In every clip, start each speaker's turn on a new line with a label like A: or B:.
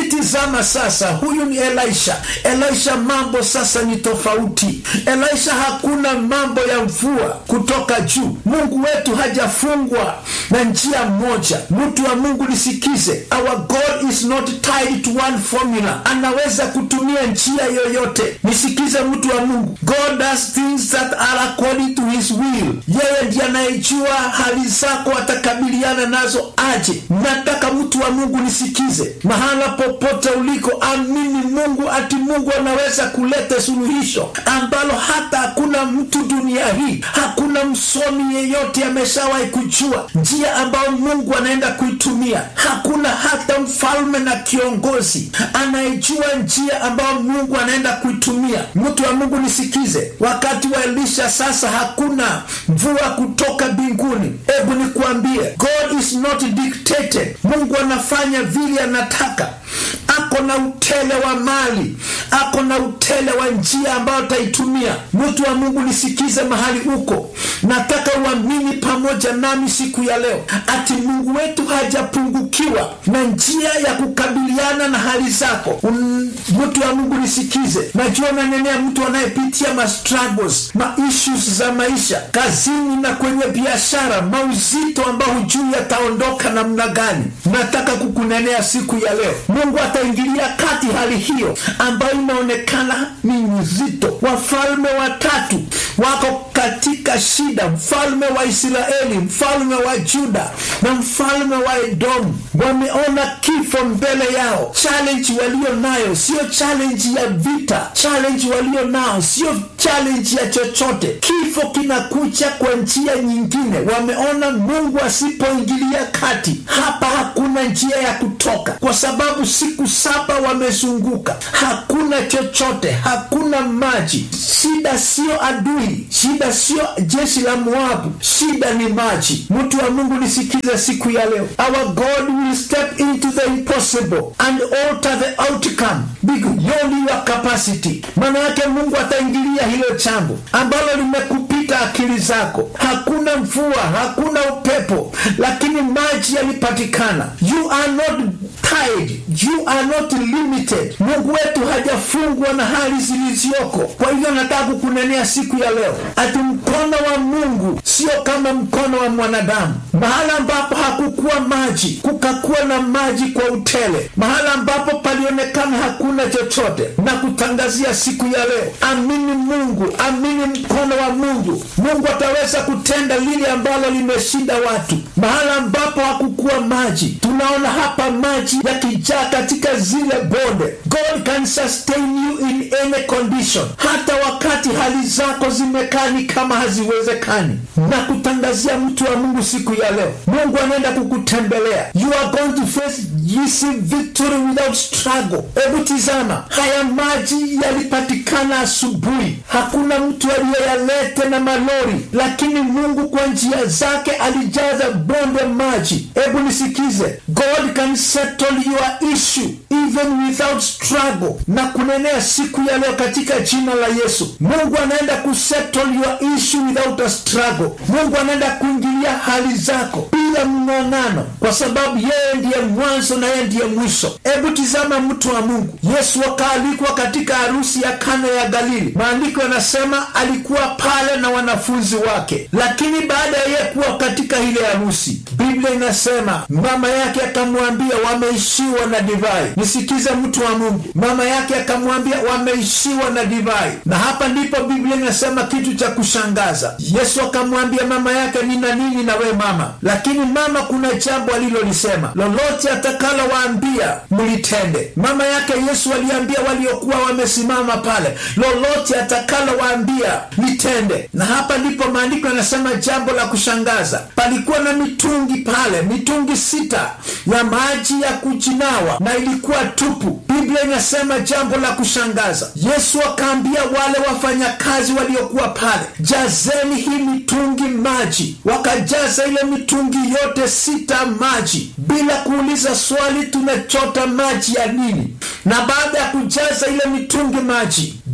A: tizama sasa huyu ni elisha elisha mambo sasa ni tofauti elisha hakuna mambo ya mvua kutoka juu mungu wetu hajafungwa na njia moja mtu wa mungu lisikize our god is not tied to one formula anaweza kutumia njia yoyote nisikize mtu wa mungu god does things that are according to his will yeye ndiye anayejua hali zako atakabiliana nazo aje nataka mtu wa mungu nisikize mahala popote uliko amini mungu ati mungu anaweza kuleta suluhisho ambalo hata hakuna mtu dunia hii hakuna msomi yeyote ameshawahi kujua njia ambayo mungu anaenda kuitumia hakuna hata mfalme na kiongozi anayejua njia ambayo mungu anaenda kuitumia mtu wa mungu nisikize wakati wa elisha sasa hakuna mvua kutoka mbinguni hebu nikuambie god is not dictated mungu anafanya vile anataka ako na utele wa mali ako na utele wa njia ambayo ataitumia mtu wa mungu nisikize mahali uko nataka uamini pamoja nami siku ya leo ati mungu wetu hajapungukiwa na njia ya kukabiliana na hali zako Un, mtu wa mungu nisikize najua nanenea mtu anayepitia ma struggles ma issues za maisha kazini na kwenye biashara mauzito ambao hujui yataondoka namna gani nataka kukunenea siku ya leo mungu ataingilia kati hali hiyo ambayo inaonekana ni nzito wafalme watatu wako katika shida mfalme wa israeli mfalme wa juda na mfalme wa edomu wameona kifo mbele yao challenge walio nayo sio challenge ya vita challenge walio nao sio challenge ya chochote kifo kinakuja kwa njia nyingine wameona mungu asipoingilia kati hapa hakuna njia ya kutoka kwa sababu siku saba wamezunguka hakuna chochote hakuna maji shida sio adui shida sio jeshi la moabu shida ni maji mtu wa mungu nisikize siku ya leo our god will step into the impossible and alter the outcome beyond your capacity maana yake mungu ataingilia hilo jambo ambalo limekupita akili zako hakuna mvua hakuna upepo lakini maji yalipatikana you are not tied you are not limited mungu wetu hajafungwa na hali zilizoko kwa hivyo nataka kukunenea siku ya leo ati mkono wa mungu sio kama mkono wa mwanadamu mahala ambapo hakukuwa maji kukakuwa na maji kwa utele mahala ambapo palionekana hakuna chochote na kutangazia siku ya leo amini mungu amini mkono wa mungu mungu ataweza kutenda lile ambalo limeshinda watu mahala ambapo hakukuwa maji tunaona hapa maji yakijaa katika zile bonde god can sustain you in any condition hata wakati hali zako zimekaa ni kama haziwezekani na kutangazia mtu wa mungu siku ya leo mungu anaenda kukutembelea you are going to face receive victory without struggle hebu tizama haya maji yalipatikana asubuhi hakuna mtu aliyeyalete na malori lakini mungu kwa njia zake alijaza bonde maji hebu nisikize god can settle your issue even without struggle na kunenea siku ya leo katika jina la yesu mungu anaenda kusettle your issue without a struggle mungu anaenda kuingilia hali zako bila mng'ang'ano kwa sababu yeye ndiye mwanzo na yeye ndiye mwisho hebu tizama mtu wa mungu yesu akaalikwa katika harusi ya kana ya galili maandiko yanasema alikuwa pale na wanafunzi wake lakini baada ya yeye kuwa katika ile harusi biblia inasema mama yake akamwambia wameishiwa na divai nisikize mtu wa mungu mama yake akamwambia wameishiwa na divai na hapa ndipo biblia inasema kitu cha kushangaza yesu akamwambia mama yake nina nini na we mama lakini mama kuna jambo alilolisema lolote atakalowaambia mlitende mama yake yesu aliambia waliokuwa wamesimama pale lolote atakalowaambia litende na hapa ndipo maandiko yanasema jambo la kushangaza palikuwa na mitungi pale mitungi sita ya maji ya kujinawa na ilikuwa tupu biblia inasema jambo la kushangaza yesu akaambia wale wafanyakazi waliokuwa pale jazeni hii mitungi maji wakajaza ile mitungi yote sita maji bila kuuliza swali tunachota maji ya nini na baada ya kujaza ile mitungi maji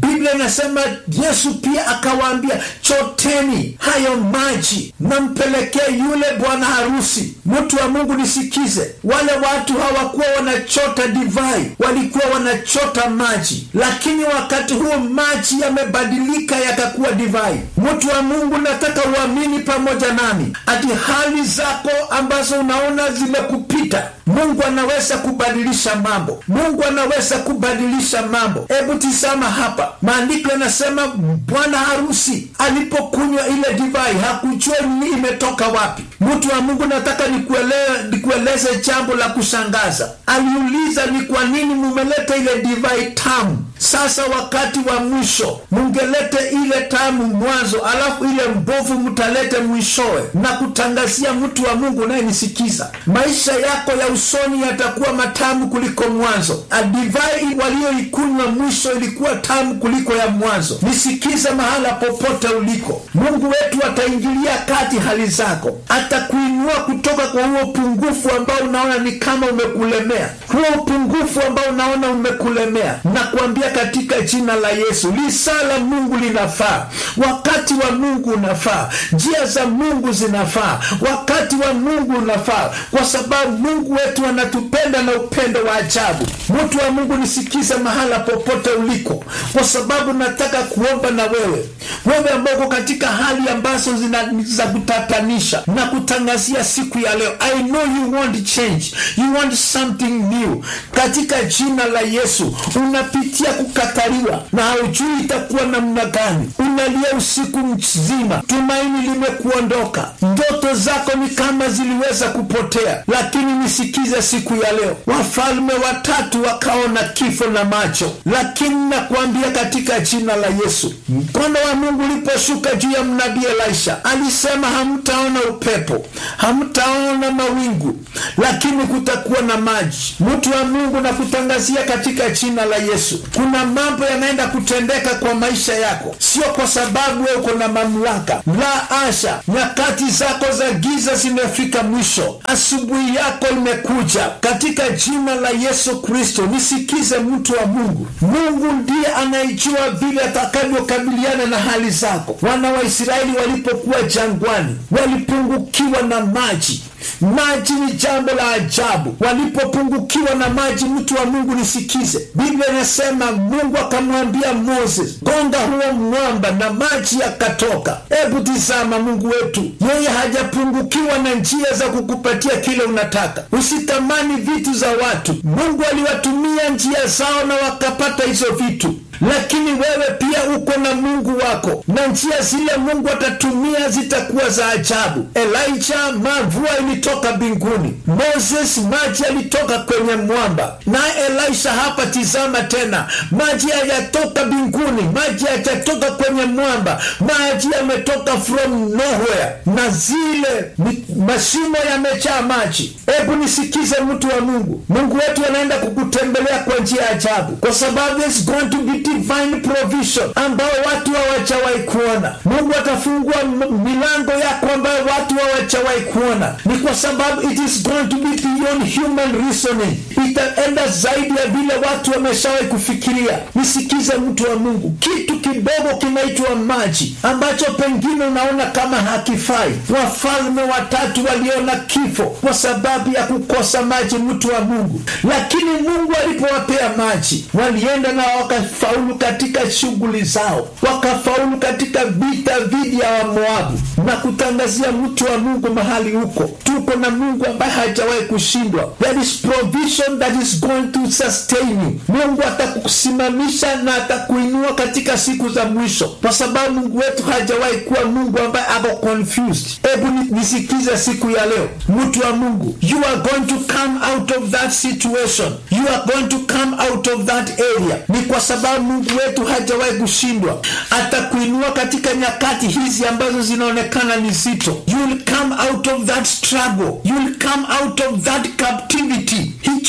A: biblia inasema yesu pia akawaambia choteni hayo maji nampelekee yule bwana harusi mtu wa mungu nisikize wale watu hawakuwa wanachota divai walikuwa wanachota maji lakini wakati huo maji yamebadilika yakakuwa divai mtu wa mungu nataka uamini pamoja nami ati hali zako ambazo unaona zimekupita mungu anaweza kubadilisha mambo mungu anaweza kubadilisha mambo hebu tizama hapa maandiko yanasema bwana harusi alipokunywa ile divai hakujua ni imetoka wapi mtu wa mungu nataka nikuele, nikueleze jambo la kushangaza aliuliza ni kwa nini mumeleta ile divai tamu sasa wakati wa mwisho mungelete ile tamu mwanzo alafu ile mbovu mtalete mwishowe na kutangazia mtu wa mungu unayenisikiza maisha yako ya usoni yatakuwa matamu kuliko mwanzo adivai walioikunywa mwisho ilikuwa tamu kuliko ya mwanzo nisikize mahala popote uliko mungu wetu ataingilia kati hali zako atakuinua kutoka kwa huo upungufu ambao unaona ni kama umekulemea huo upungufu ambao unaona umekulemea na kuambia katika jina la yesu lisaa la mungu linafaa wakati wa mungu unafaa njia za mungu zinafaa wakati wa mungu unafaa kwa sababu mungu wetu anatupenda na upendo wa ajabu mtu wa mungu nisikize mahala popote uliko kwa sababu nataka kuomba na wewe wewe ambao uko katika hali ambazo zina za kutatanisha na kutangazia siku ya leo i know you want change you want something new katika jina la yesu unapitia kukataliwa na haujui itakuwa namna gani unalia usiku mzima tumaini limekuondoka ndoto zako ni kama ziliweza kupotea lakini nisikize siku ya leo wafalme watatu wakaona kifo na macho lakini nakuambia katika jina la yesu mkono wa mungu uliposhuka juu ya mnabii elisha alisema hamtaona upepo hamtaona mawingu lakini kutakuwa na maji mtu wa mungu na kutangazia katika jina la yesu kuna mambo yanaenda kutendeka kwa maisha yako sio kwa sababu we uko na mamlaka la asha nyakati zako za giza zimefika mwisho asubuhi yako imekuja katika jina la yesu kristo nisikize mtu wa mungu mungu ndiye anayejua vile atakavyokabiliana na hali zako wana wa israeli walipokuwa jangwani walipungukiwa na maji maji ni jambo la ajabu walipopungukiwa na maji mtu wa mungu nisikize biblia inasema mungu akamwambia moses gonga huo mwamba na maji yakatoka hebu tizama mungu wetu yeye hajapungukiwa na njia za kukupatia kile unataka usitamani vitu za watu mungu aliwatumia njia zao na wakapata hizo vitu lakini wewe pia uko na mungu wako na njia zile mungu atatumia zitakuwa za ajabu elija mavua ilitoka mbinguni moses maji yalitoka kwenye mwamba naye elisha hapa tizama tena maji hayatoka mbinguni maji hayajatoka kwenye mwamba maji yametoka from nowhere na zile mashimo yamejaa maji hebu nisikize mtu wa mungu mungu wetu anaenda kukutembelea kwa njia ya ajabu kwa sababu there's going to be divine provision ambao watu hawajawahi kuona mungu atafungua milango yako ambayo watu hawajawahi kuona ni kwa sababu it is going to be beyond human reasoning itaenda zaidi ya vile watu wameshawahi kufikiria nisikize mtu wa mungu kitu kidogo kinaitwa maji ambacho pengine unaona kama hakifai wafalme watatu waliona kifo kwa sababu ya kukosa maji mtu wa mungu lakini mungu alipowapea maji walienda na wakafaulu katika shughuli zao wakafaulu katika vita dhidi ya wamoabu na kutangazia mtu wa mungu mahali huko tuko na mungu ambaye hajawahi kushindwa there is provision that is going to sustain you mungu atakusimamisha na atakuinua katika siku za mwisho kwa sababu mungu wetu hajawahi kuwa mungu ambaye ako confused hebu nisikize siku ya leo mtu wa mungu you are going to come out of that situation you are going to come out of that area ni kwa sababu mungu wetu hajawahi kushindwa atakuinua katika nyakati hizi ambazo zinaonekana ni zito you will come out of that struggle you will come out of that captivity hicho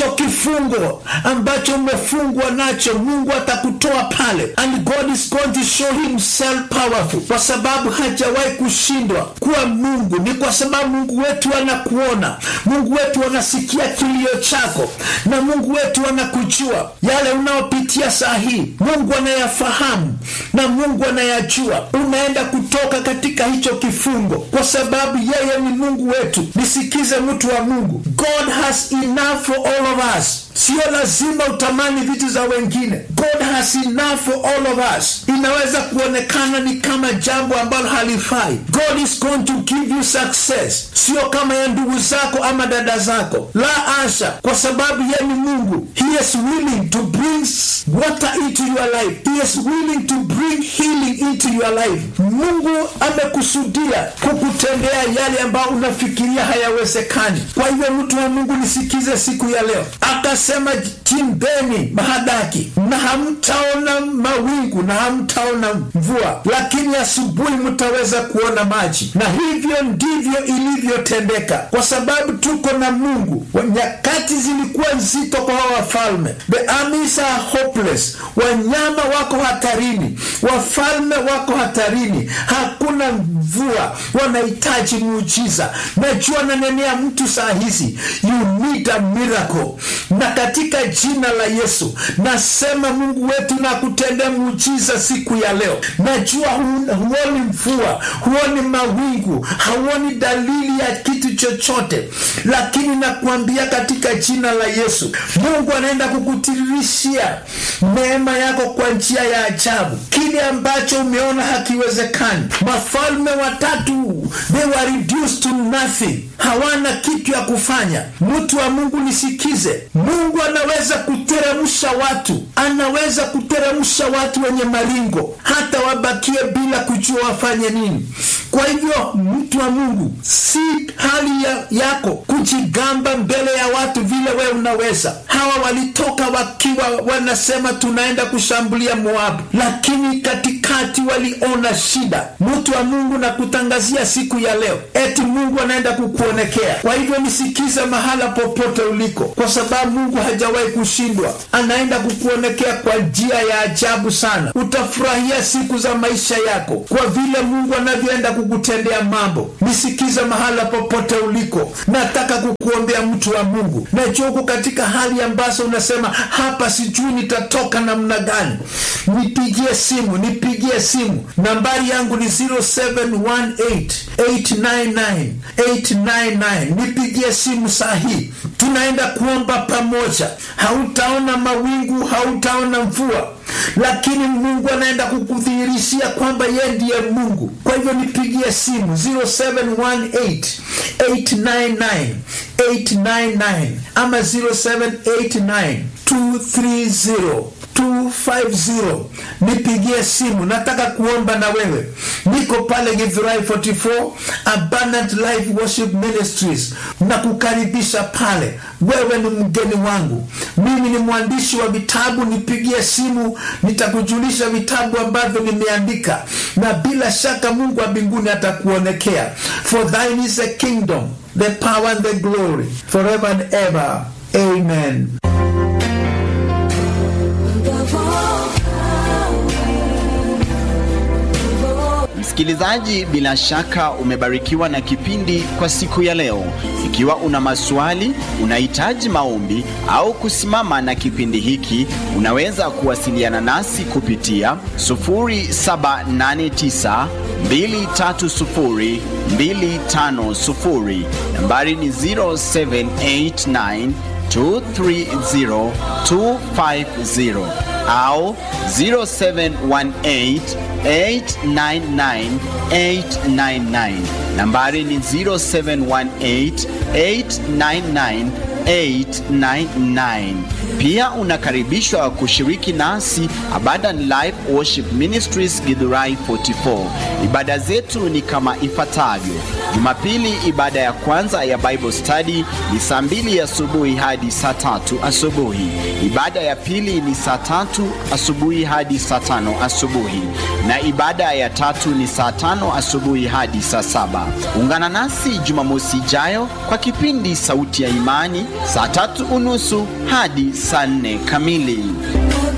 A: hicho kifungo ambacho umefungwa nacho mungu atakutoa pale and god is going to show himself powerful kwa sababu hajawahi kushindwa kuwa mungu ni kwa sababu mungu wetu anakuona mungu wetu anasikia kilio chako na mungu wetu anakujua yale unaopitia saa hii mungu anayafahamu na mungu anayajua unaenda kutoka katika hicho kifungo kwa sababu yeye ni mungu wetu nisikize mtu wa mungu god has enough for all of us sio lazima utamani vitu za wengine god has enough for all of us inaweza kuonekana ni kama jambo ambalo halifai god is going to give you success sio kama ya ndugu zako ama dada zako la asha kwa sababu ye ni mungu he is willing to bring water into your life he is willing to bring healing into your life mungu amekusudia kukutendea yale ambayo unafikiria hayawezekani kwa hivyo mtu wa mungu nisikize siku ya leo akasema chimbeni mahadaki na hamtaona mawingu na hamtaona mvua lakini asubuhi mtaweza kuona maji na hivyo ndivyo ilivyotendeka kwa sababu tuko na mungu nyakati zilikuwa nzito kwa hawa wafalme the armies are hopeless wanyama wako hatarini wafalme wako hatarini hakuna mvua wanahitaji muujiza najua nanenea mtu saa hizi you need a miracle na katika jina la yesu nasema mungu wetu na kutendea muujiza siku ya leo najua hu- huoni mvua huoni mawingu hauoni dalili ya kitu chochote lakini nakuambia katika jina la yesu mungu anaenda kukutiririshia neema yako kwa njia ya ajabu kile ambacho umeona hakiwezekani mafalme watatu they were reduced to nothing hawana kitu ya kufanya mtu wa mungu nisikize mungu anaweza kuteremsha watu anaweza kuteremsha watu wenye maringo hata wabakie bila kujua wafanye nini kwa hivyo mtu wa mungu si hali ya, yako kujigamba mbele ya watu vile wewe unaweza hawa walitoka wakiwa wanasema tunaenda kushambulia moabu lakini katikati waliona shida mtu wa mungu na kutangazia siku ya leo eti mungu anaenda kukuonekea kwa hivyo nisikize mahala popote uliko kwa sababu mungu hajawahi kushindwa anaenda kukuonekea kwa njia ya ajabu sana utafurahia siku za maisha yako kwa vile mungu anavyoenda kukutendea mambo nisikize mahala popote uliko nataka kukuombea mtu wa mungu najua uko katika hali ambazo unasema hapa sijui nitatoka namna gani nipigie simu nipigie simu nambari yangu ni 0718899899 nipigie simu saa hii tunaenda kuomba pamoja hautaona mawingu hautaona mvua lakini mungu anaenda kukudhihirishia kwamba yeye ndiye mungu kwa hivyo nipigie simu 0718899899 ama 0789 230 250 nipigie simu nataka kuomba na wewe niko pale githurai 44 abundant life worship ministries na kukaribisha pale wewe ni mgeni wangu mimi ni mwandishi wa vitabu nipigie simu nitakujulisha vitabu ambavyo nimeandika na bila shaka mungu wa mbinguni atakuonekea for thine is the kingdom the power and the glory forever and ever amen
B: Msikilizaji, bila shaka umebarikiwa na kipindi kwa siku ya leo. Ikiwa una maswali, unahitaji maombi au kusimama na kipindi hiki, unaweza kuwasiliana nasi kupitia 0789 230 250. Nambari ni 0789 230 250 au 0718 899 899. Nambari ni 0718 899 899. Pia unakaribishwa kushiriki nasi Abundant Life Worship Ministries Githurai 44. Ibada zetu ni kama ifuatavyo: Jumapili, ibada ya kwanza ya Bible study ni saa mbili asubuhi hadi saa tatu asubuhi. Ibada ya pili ni saa tatu asubuhi hadi saa tano asubuhi, na ibada ya tatu ni saa tano asubuhi hadi saa saba. Ungana nasi Jumamosi ijayo kwa kipindi Sauti ya Imani saa tatu unusu hadi saa nne kamili.